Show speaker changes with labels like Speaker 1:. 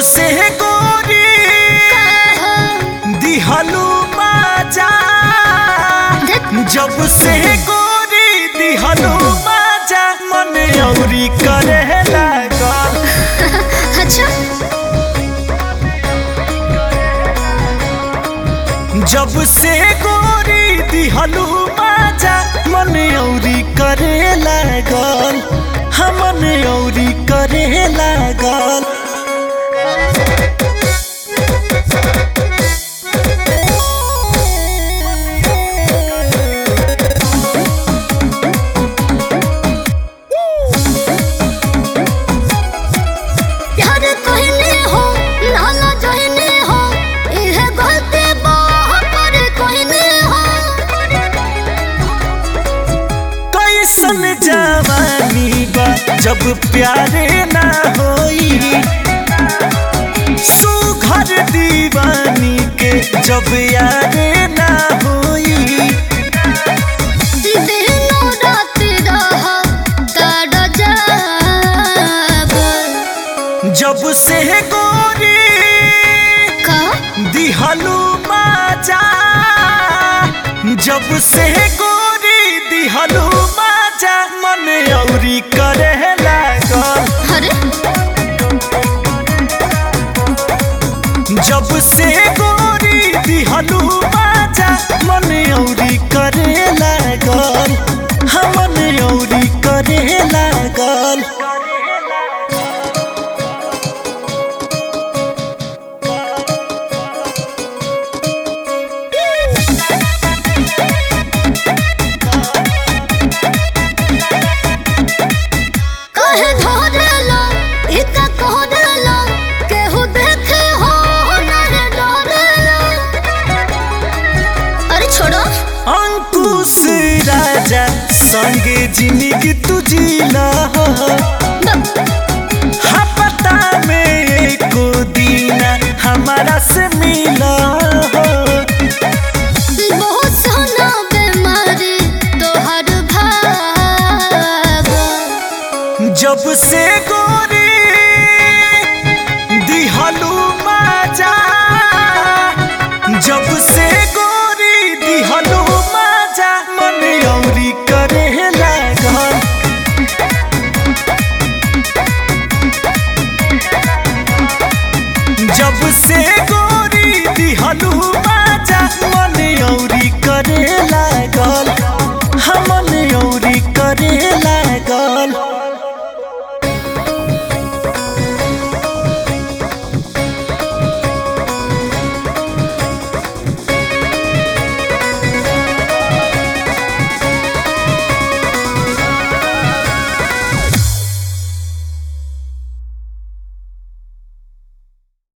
Speaker 1: से गोरी दिहलू माजा जब से गोरी दिहलू माजा मन औरी करे लागल
Speaker 2: अच्छा
Speaker 1: जब से गोरी दिहलू माजा मन औरी करे लागल हमन औरी करे लागल
Speaker 2: प्यार कहने हो नाला जहने हो इह गलती पर कहने हो
Speaker 1: कैसन जवानी बा जब प्यारे ना होई सुघर दीवानी के जब यारे ना होई
Speaker 2: दिनो रात रह ताड़ जाब
Speaker 1: जब से गोरी
Speaker 2: का
Speaker 1: दिहलू माजा जब से गोरी दिहलू माजा मन औरी करे लागल
Speaker 2: अरे
Speaker 1: जब से गोरी दिहलू माजा मन औरी करे लागल हमन औरी करे लागल
Speaker 2: कहे धरला इता कहरला केहू देखे हो नरे डरला अरे छोड़ो
Speaker 1: अंकुश राजा संगे जिंदगी तुझीला हपता में एको दीना हमारा से मिला हो
Speaker 2: बहुत सोना बीमारी तोहर भाग
Speaker 1: जब से गोरी दिहलू माजा जब से गोरी दिहलू माजा मन औरी करे लागल जब से गोरी दिहलू